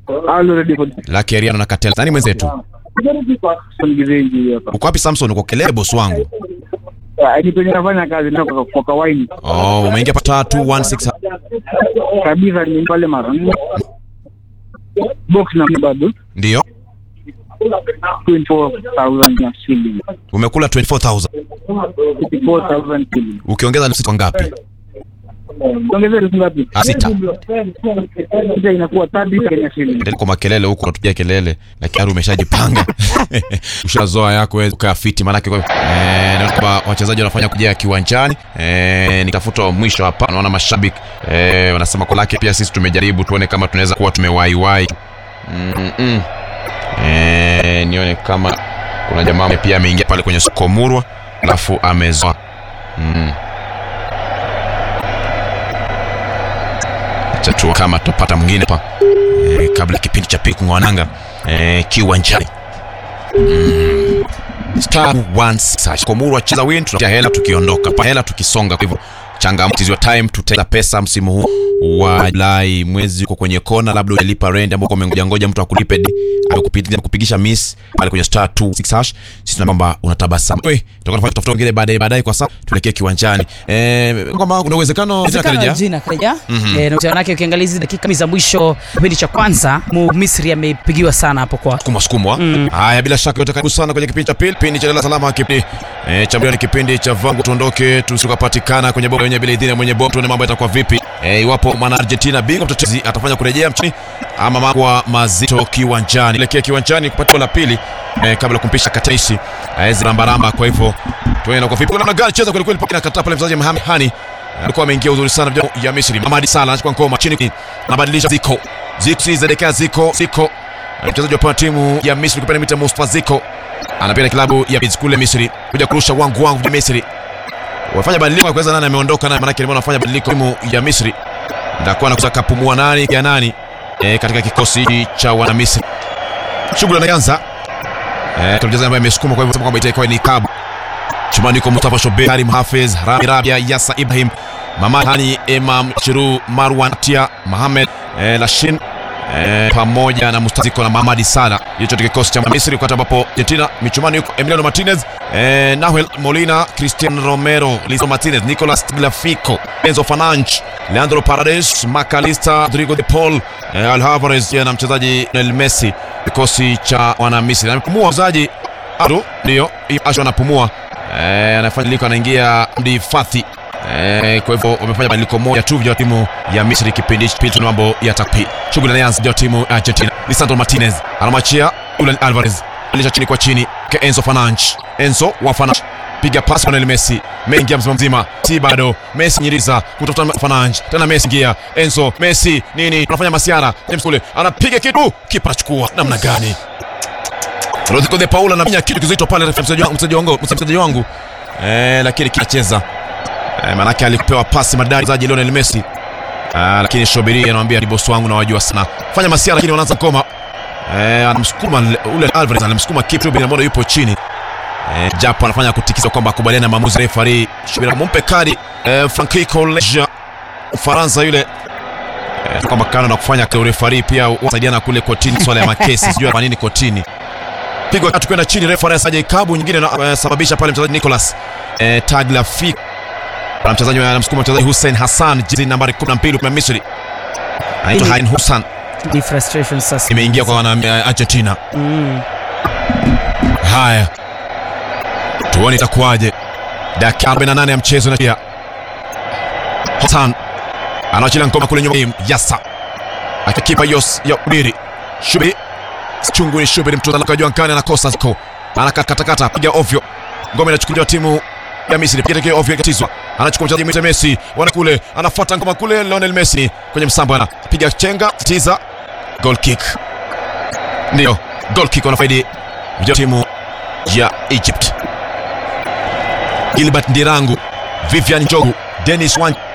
Halo ready for Lucky Ariano na Katela. Nani mwenzetu? Songizenji hapa. Uko wapi Samson? Uko kelele boss wangu. Ah, Ni penye nafanya kazi na kwa, kwa kawaini. Oh, umeingia pa 216 Kabisa ni pale mara nne. Box na bado ndio. 24,000 na shilingi. Umekula 24000. 24,000 shilingi. Ukiongeza ni kwa ngapi? Ongezea elfu ngapi? Ah, sita. Sita inakuwa 30 Kenya shilingi. Endelea kwa makelele huko unatupigia kelele lakini ari umeshajipanga. Ushazoa yako wewe ukaa fiti maana kwa eh naona kwamba wachezaji wanafanya kujia kiwanjani. Eh nitafuta wa mwisho hapa naona mashabiki eh wanasema kwa lake pia sisi tumejaribu tuone kama tunaweza kuwa tumewaiwai. Mm -mm. Eh nione kama kuna jamaa pia ameingia pale kwenye soko murwa alafu amezoa. Mm. Acha tu kama tupata mwingine hapa e, kabla kipindi cha pili kung'oananga e, kiwanjani mm. star 16 komuru wacheza win tunatia hela tukiondoka pa hela tukisonga kwa hivyo changamoto is your time tuteza pesa msimu huu wa Julai mwezi uko kwenye kona labda hujalipa rent ambao umengoja ngoja mtu akulipe di amekupigia kupigisha miss pale kwenye star 26 hash sisi tunaomba kwamba unatabasamu wewe tutakuwa tunafanya tafuta wengine baadaye baadaye kwa sasa tuelekee kiwanjani eh kwamba kuna uwezekano jina karejea jina karejea eh, na manake ukiangalia hizi dakika kumi za mwisho kipindi cha kwanza mu Misri amepigiwa sana hapo kwa sukumwa sukumwa haya bila shaka yote karibu sana kwenye kipindi cha pili kipindi cha Dala Salama kipindi eh, cha mbele ni kipindi cha vangu tuondoke tusikapatikana kwenye bomba yenye bila idhini ya mwenye bomba tuone mambo yatakuwa vipi eh, iwapo mwana Argentina bingwa mtetezi atafanya kurejea mchini ama makwa mazito kiwanjani elekea kiwanjani kupata la pili eh, kabla ya kumpisha Kataisi aweze rambaramba kwa hivyo tuone kwa vipi kuna gani cheza kweli kweli paka kataa pale mchezaji Mohamed Hani alikuwa ameingia uzuri sana vijana ya Misri Mamadi Salah anachukua ngoma chini anabadilisha Ziko Ziko si zadekea Ziko Ziko mchezaji wa timu ya Misri kupenda mita Mustafa Ziko anapenda klabu ya Biz kule Misri kuja kurusha wangu wangu ya Misri wafanya badiliko ya kuweza nani ameondoka naye maana yake wanafanya badiliko timu ya Misri ndakuwa na kutaka pumua nani ya nani e, katika kikosi cha wana Misri shughuli inaanza eh kuna mchezaji ambaye amesukuma kwa hivyo sema kwamba itakuwa ni Kabu chumani kwa Mustafa Shobe Karim Hafez Rami Rabia Yasa Ibrahim Mamad Hani Imam Chiru Marwan Tia Mohamed eh, Lashin eh, pamoja na Mustaziko na Mamadi Sala hicho ndio kikosi cha Misri wakati ambapo Argentina michumani yuko Emiliano Martinez eh, Nahuel Molina Cristian Romero Lizo Martinez Nicolas Glafico Enzo Fernandes Leandro Paredes Macalista Rodrigo de Paul eh, Alvarez na mchezaji Lionel Messi kikosi cha wana Misri amepumua mchezaji Ado ndio Asho anapumua eh, anafanya liko anaingia Mdi Fathi Eh, kwa hivyo wamefanya badiliko moja tu vya timu ya Misri kipindi hichi pili, tuna mambo ya takpi. Shughuli inaanza vya timu ya Argentina. Lisandro Martinez anamwachia Julian Alvarez, alisha chini kwa chini kwa Enzo Fernandes. Enzo wa Fernandes piga pasi kwa Lionel Messi, mengi mzima mzima, si bado Messi nyiriza kutafuta Fernandes, tena Messi ingia, Enzo Messi nini, anafanya masiara, James kule anapiga kitu, kipa anachukua namna gani? Rodrigo de Paul anafanya kitu kizito pale, mchezaji wangu, mchezaji wangu, mchezaji wangu eh, lakini kinacheza Eh, manake alipewa pasi madari mchezaji Lionel Messi. Ah, lakini Shobiri anamwambia ni boss wangu na wajua sana. Fanya masia lakini wanaanza koma. Eh, anamsukuma ule Alvarez anamsukuma Kip Ruben ambaye yupo chini. Eh, japo anafanya kutikisa kwamba akubaliana na maamuzi ya referee. Shobiri mumpe kadi eh, Francisco Leja Ufaransa yule eh, kwamba kana na kufanya kwa referee pia wasaidiana kule kotini swala ya makesi sijui kwa nini kotini. Pigwa tatu kwenda chini referee asaje kabu nyingine anasababisha pale mchezaji Nicolas eh, Tagliafico na mchezaji anamsukuma mchezaji Hussein Hassan jezi nambari 12 kwa Misri anaitwa Ili- Hain Hussein ni frustration sasa imeingia kwa wana uh, Argentina mm. haya tuone itakuwaje dakika 48 ya mchezo na pia Hassan anaachilia ngoma kule nyuma Yasa akikipa Yos ya Ubiri Shubi chungu ni Shubi mtu anakajua nkani anakosa ziko anakatakata piga ovyo ngoma inachukuliwa timu ya Misri piga teke ovyo ikatizwa anachukua mchezaji mwite Messi wana kule anafuata ngoma kule Lionel Messi kwenye msambo ana piga chenga tiza goal kick ndio goal kick wanafaidi vijana timu ya Egypt Gilbert Ndirangu Vivian Njogu Dennis Wan